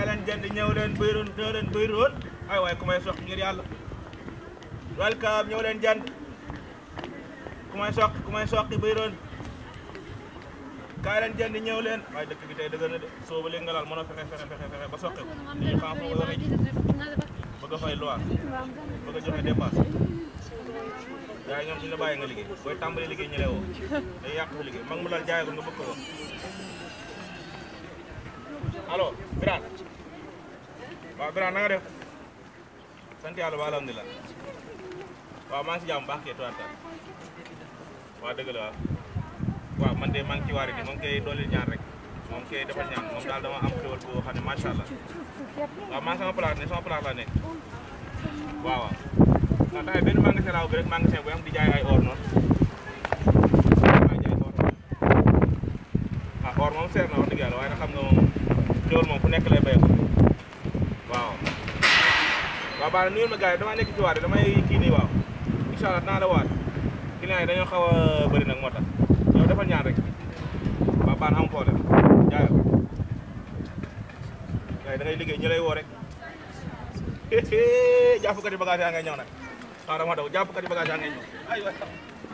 kaay leen jënd ñëw leen bëyroon ñëw leen bëyroon ay waay ku may soq ngir yàlla welcome ñëw leen jënd ku may soq ku may soqi bëyroon kaay leen jënd ñëw leen waaye dëkk bi tey dëgg na de soo ba léegi nga laal mën a fexe fexe fexe fexe ba soqi ko ñu xam foo ko waxee bëgg a fay loi bëgg a joxe dépense gars yi ñoom suñu la bàyyi nga liggéey booy tàmbali liggéey ñu lay woo day yàq sa liggéey mag mu lal jaay ko nga bëgg ko wax allo Birane waaw Birane na nga def sant yàlla ba alhamdulilah waaw maa ngi si jàmm baax kee tuwaat waaw dëgg la waaw waaw man de maa ngi ci waari di moom koy dooleel ñaan rek moom koy defal ñaan moom daal dama am xéwal boo xam ne macha allah waaw maa ngi sama place ne sama place laa nekk waaw waaw non tamit benn magasin laa ubbi rek magasin bu am di jaay ay or noonu maa jaay or ah or moom seer na wax dëgg yàlla waaye nag xam nga moom xéwal moom fu nekk lay béy ko waaw waaw baax na nuyul ma gars yi damaa nekk ci waat damay kii nii waaw incha allah dinaa la waat client yi dañoo xaw a bëri nag moo tax yow defal ñaan rek waaw baax na am problème jaayal gars yi da ngay liggéey ñu lay woo rek jàppkati bagage yaa ngay ñëw nag xaaral ma daw jàppkati bagage yaa ngay ñëw ay waay